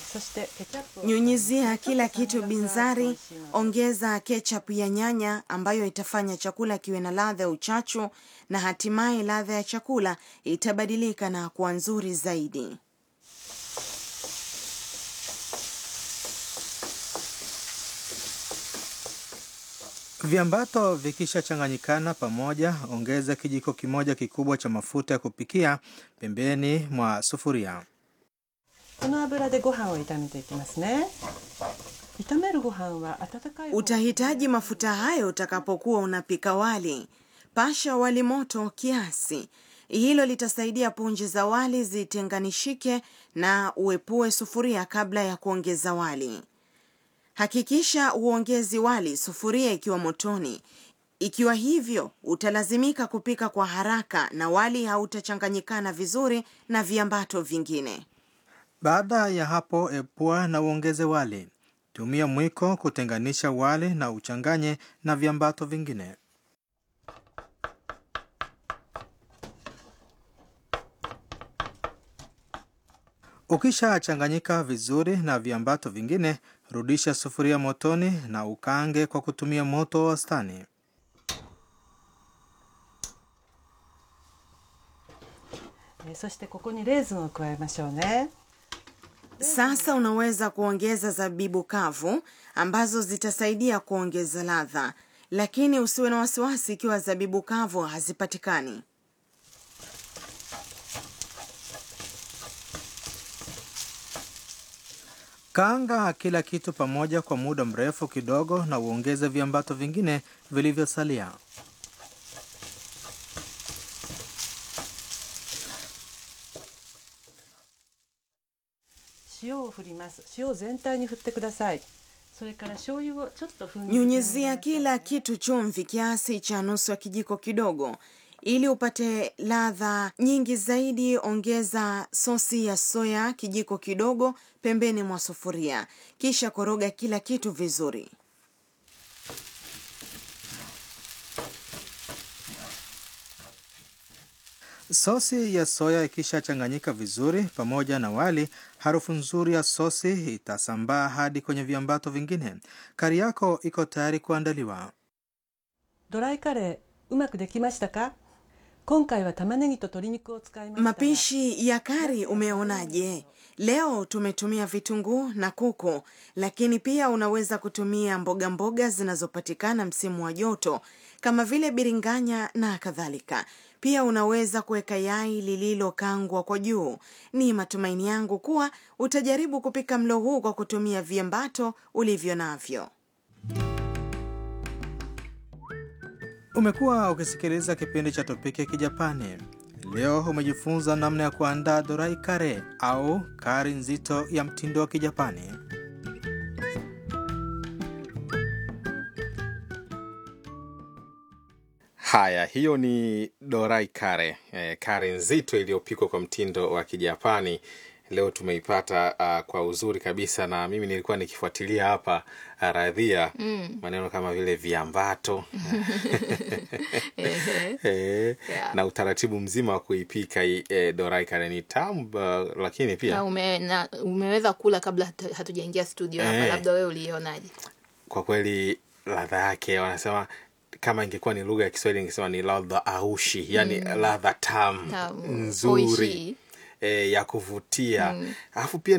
そしてケチャップを Nyunyizia kila kitu ちょっと酸味が加わって美 binzari, 味しいので ongeza ketchup ya nyanya ambayo itafanya chakula kiwe na ladha ya uchachu na hatimaye ladha ya chakula itabadilika na kuwa nzuri zaidi. Viambato vikishachanganyikana pamoja, ongeza kijiko kimoja kikubwa cha mafuta ya kupikia pembeni mwa sufuria. この油でご飯を炒めていきますね炒めるご飯は温かい方 Utahitaji mafuta hayo utakapokuwa unapika wali. Pasha wali moto kiasi. Hilo litasaidia punje za wali zitenganishike na uepue sufuria kabla ya kuongeza wali. Hakikisha uongezi wali sufuria ikiwa motoni. Ikiwa hivyo, utalazimika kupika kwa haraka na wali hautachanganyikana vizuri na viambato vingine. Baada ya hapo, epua na uongeze wali. Tumia mwiko kutenganisha wali na uchanganye na viambato vingine. Ukishachanganyika vizuri na viambato vingine, rudisha sufuria motoni na ukaange kwa kutumia moto wa wastani. えーそしてここにレーズンを加えましょうね Sasa unaweza kuongeza zabibu kavu ambazo zitasaidia kuongeza ladha, lakini usiwe na wasiwasi ikiwa zabibu kavu hazipatikani. Kaanga kila kitu pamoja kwa muda mrefu kidogo na uongeze viambato vingine vilivyosalia. 塩を振ります塩を全体に振ってくださいそれから醤油をちょっとふんに Nyunyizia kila kitu chumvi kiasi cha nusu ya kijiko kidogo. Ili upate ladha nyingi zaidi, ongeza sosi ya soya kijiko kidogo pembeni mwa sufuria, kisha koroga kila kitu vizuri. Sosi ya soya ikishachanganyika vizuri pamoja na wali, harufu nzuri ya sosi itasambaa hadi kwenye viambato vingine. Kari yako iko tayari kuandaliwa. ドライカレーうまくできましたか今回は玉ねぎと鶏肉を使いましたが Mapishi ya kari umeonaje? Leo tumetumia vitunguu na kuku, lakini pia unaweza kutumia mboga mboga zinazopatikana msimu wa joto kama vile biringanya na kadhalika. Pia unaweza kuweka yai lililokangwa kwa juu. Ni matumaini yangu kuwa utajaribu kupika mlo huu kwa kutumia viambato ulivyo navyo. Umekuwa ukisikiliza kipindi cha Topiki ya Kijapani. Leo umejifunza namna ya kuandaa dorai kare au kari nzito ya mtindo wa Kijapani. Haya, hiyo ni dorai kare, eh, kare nzito iliyopikwa kwa mtindo wa Kijapani. Leo tumeipata uh, kwa uzuri kabisa, na mimi nilikuwa nikifuatilia hapa uh, radhia maneno kama vile viambato eh, Yeah. na utaratibu mzima wa kuipika hii, eh, dorai kare ni tamu uh, lakini pia na ume, na, umeweza kula kabla hatu- hatujaingia studio hapa Eh. labda wewe ulionaje kwa kweli ladha yake wanasema kama ingekuwa ni lugha ya Kiswahili ingesema ni ladha aushi, yani ladha tamu Tamu, nzuri oishi. e, ya kuvutia alafu pia